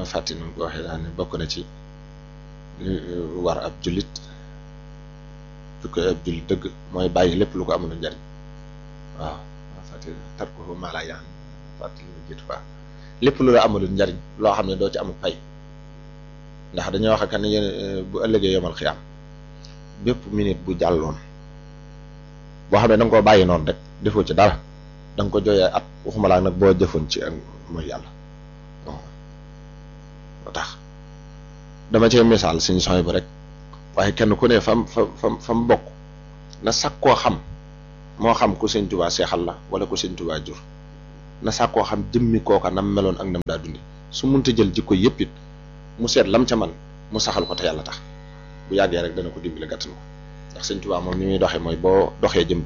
fàtti nu ko waxee daal ne bokk na ci war ab jullit su ko ab jullit dëgg mooy bàyyi lépp lu ko amul njariñ waaw fàtti tar ko maa laa yaan fàtti lu jiitu baax lépp lu la amul njariñ loo xam ne doo ci amul pay ndax dañoo wax ak ne bu ëllëgee yomal xiyaam bépp minute bu jàlloon boo xam ne da nga koo bàyyi noonu rek defoo ci dara da nga ko jooyee at waxuma laa nag boo jëfoon ci ak mooy yàlla moo tax dama cee misaal suñu sooy bu rek waaye kenn ku ne fam fa fam fa mu bokk na sàkk koo xam moo xam ku sëñ Tuubaa seexal la wala ku sëñ Tuubaa jur na sàkk koo xam jëmmi kooka nam meloon ak nam daa dundi su munta jël jikko yëpp it mu seet lam ca man mu saxal ko te yàlla tax bu yàggee rek dana ko dimbali gàttan ko ndax sëñ Tuubaa moom ni muy doxee mooy boo doxee jëm